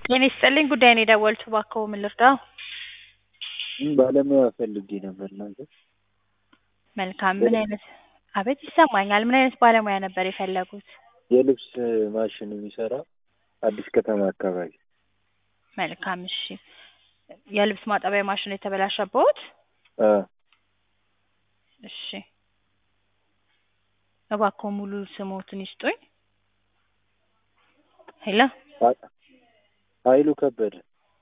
ጤና ይስጥልኝ ጉዳይ ነው የደወሉት እባክዎ ምን ልርዳዎ? ባለሙያ ፈልጌ ነበር እናንተ መልካም ምን አይነት አቤት ይሰማኛል ምን አይነት ባለሙያ ነበር የፈለጉት? የልብስ ማሽን የሚሰራ አዲስ ከተማ አካባቢ መልካም እሺ የልብስ ማጠቢያ ማሽን የተበላሸብዎት? አዎ እሺ እባክዎ ሙሉ ስምዎትን ይስጡኝ? ሄሎ ሀይሉ ከበደ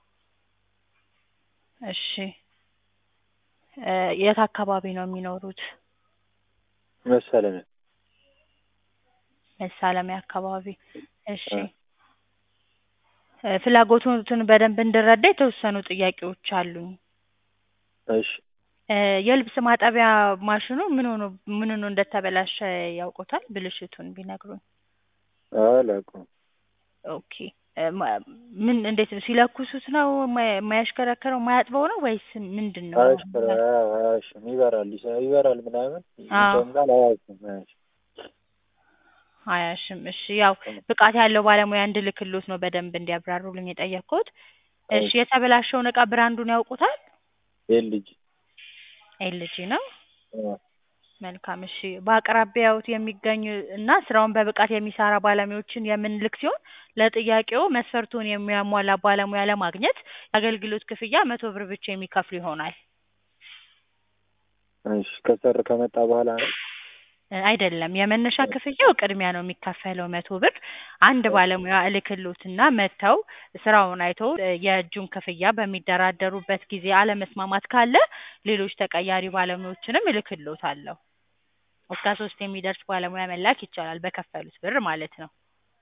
እሺ የት አካባቢ ነው የሚኖሩት? መሳለሚያ መሳለሚያ አካባቢ እሺ ፍላጎትዎትን በደንብ እንድረዳ የተወሰኑ ጥያቄዎች አሉኝ። እሺ የልብስ ማጠቢያ ማሽኑ ምን ሆኖ ምን ሆኖ እንደተበላሸ ያውቁታል ብልሽቱን ቢነግሩኝ? አላውቀውም። ኦኬ ምን እንዴት ነው ሲለኩሱት ነው የማያሽከረክረው የማያጥበው ነው ወይስ ምንድን ነው? አያሽከረ አያሽም ይበራል ይበራል ምናምን ይጨምራል አያሽም አያሽም አያሽም እሺ ያው ብቃት ያለው ባለሙያ እንድልክልዎት ነው በደንብ እንዲያብራሩልኝ የጠየቅኩት። እሺ የተበላሸውን እቃ ብራንዱን ያውቁታል? ኤልጂ ኤልጂ ነው? መልካም እሺ በአቅራቢያዎት የሚገኙ እና ስራውን በብቃት የሚሰራ ባለሙያዎችን የምንልክ ሲሆን ለጥያቄዎ መስፈርቱን የሚያሟላ ባለሙያ ለማግኘት የአገልግሎት ክፍያ መቶ ብር ብቻ የሚከፍሉ ይሆናል። እሺ ከሰር ከመጣ በኋላ ነው? አይደለም የመነሻ ክፍያው ቅድሚያ ነው የሚከፈለው መቶ ብር አንድ ባለሙያ እልክልዎትና መጥተው ስራውን አይተው የእጁን ክፍያ በሚደራደሩበት ጊዜ አለመስማማት ካለ ሌሎች ተቀያሪ ባለሙያዎችንም እልክልዎታለሁ። እስከ ሶስት የሚደርስ ባለሙያ መላክ ይቻላል በከፈሉት ብር ማለት ነው።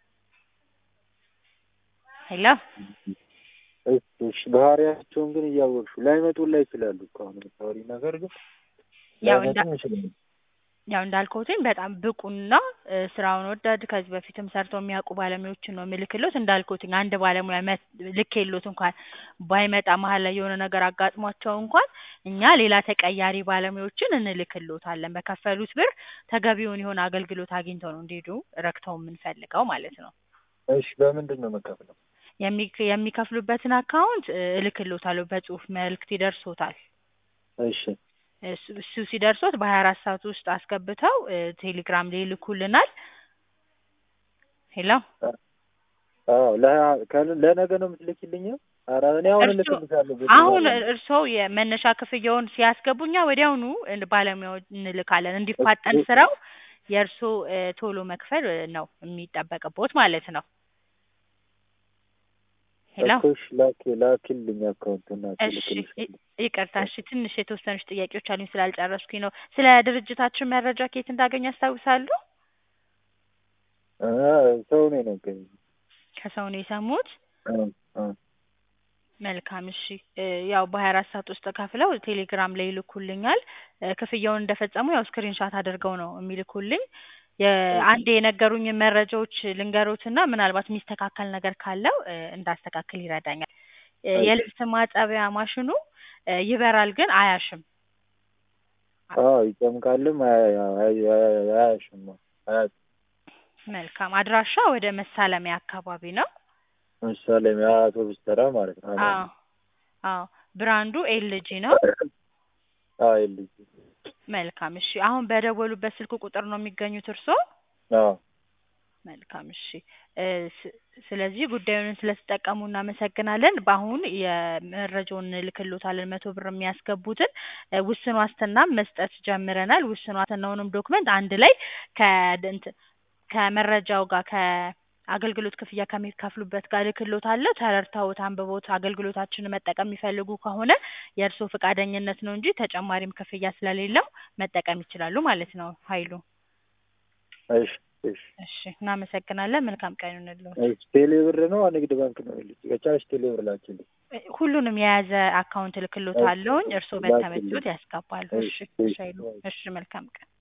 ሄሎ እሺ ባህሪያቸውን ግን እያወቅሽው ላይመጡላ ይችላሉ እኮ አሁን የምታወሪው ነገር ግን ያው እንዳ ላይመጡም ይችላሉ። ያው እንዳልኩትኝ በጣም ብቁና ስራውን ወዳድ ከዚህ በፊትም ሰርተው የሚያውቁ ባለሙያዎችን ነው የምልክልዎት። እንዳልኩትኝ አንድ ባለሙያ ልኬልዎት እንኳን ባይመጣ መሀል ላይ የሆነ ነገር አጋጥሟቸው እንኳን እኛ ሌላ ተቀያሪ ባለሙያዎችን እንልክልዎታለን። በከፈሉት ብር ተገቢውን የሆነ አገልግሎት አግኝተው ነው እንዲሄዱ ረክተው የምንፈልገው ማለት ነው። እሺ በምንድን ነው የምከፍለው? የሚ- የሚከፍሉበትን አካውንት እልክልዎታለሁ በጽሁፍ መልእክት ይደርሶታል። እሺ እሱ እሱ ሲደርሶት በሀያ አራት ሰዓት ውስጥ አስገብተው ቴሌግራም ላይ ይልኩልናል። ሄሎ አዎ ለ- ከ- ለነገ ነው የምትልኪልኝ? ኧረ እኔ አሁን እርስዎ እልክልሻለሁ። አሁን እርስዎ የመነሻ ክፍያውን ሲያስገቡ እኛ ወዲያውኑ ባለሙያውን እንልካለን። እንዲፋጠን ስራው የእርስዎ ቶሎ መክፈል ነው የሚጠበቅብዎት ማለት ነው። ሄሎ እኮ እሺ ላኪ ላኪልኝ አካውንቱን እሺ እልክልሻለሁ። ይቅርታ እሺ ትንሽ የተወሰኑች ጥያቄዎች አሉኝ ስላልጨረስኩኝ ነው። ስለ ድርጅታችን መረጃ ከየት እንዳገኙ ያስታውሳሉ? አ ሰው ነው የነገረኝ። ከሰው ነው የሰሙት? አዎ አዎ መልካም እሺ ያው በሀያ አራት ሰዓት ውስጥ ከፍለው ቴሌግራም ላይ ይልኩልኛል። ክፍያውን እንደፈጸሙ ያው ስክሪንሻት አድርገው ነው የሚልኩልኝ። አንዴ የነገሩኝን መረጃዎች ልንገሮትና ምናልባት የሚስተካከል ነገር ካለው እንዳስተካክል ይረዳኛል። የልብስ ማጠቢያ ማሽኑ ይበራል ግን አያሽም። አዎ ይጨምቃልም አያ- አያ- አያ- አያሽም አያጥም። መልካም አድራሻ ወደ መሳለሚያ አካባቢ ነው። መሳለሚያ አውቶቡስ ተራ ማለት ነው። አዎ አዎ ብራንዱ ኤልጂ ነው። አዎ ኤልጂ መልካም እሺ አሁን በደወሉበት ስልክ ቁጥር ነው የሚገኙት እርስዎ? አዎ መልካም እሺ ስ- ስለዚህ ጉዳዩን ስለተጠቀሙ እናመሰግናለን። በአሁን የመረጃውን እንልክልዎታለን መቶ ብር የሚያስገቡትን ውስን ዋስትናም መስጠት ጀምረናል። ውስን ዋስትናውንም ዶክመንት አንድ ላይ ከእንትን ከመረጃው ጋር ከአገልግሎት ክፍያ ከሚከፍሉበት ጋር እልክልዎታለሁ። ተረድተውት አንብበውት አገልግሎታችንን መጠቀም የሚፈልጉ ከሆነ የእርስዎ ፈቃደኝነት ነው እንጂ ተጨማሪም ክፍያ ስለሌለው መጠቀም ይችላሉ ማለት ነው ሀይሉ። እሺ እሺ እሺ እናመሰግናለን። መልካም ቀን ይሁንልዎት። እሺ ቴሌ ብር ነው ንግድ ባንክ ነው ልጅ ከቻልሽ ቴሌ ብር ላኪልኝ። ሁሉንም የያዘ አካውንት እልክልዎታለሁኝ። እርስዎ በተመቹት ያስገባሉ። እሺ እሺ ሀይሉ እሺ መልካም ቀን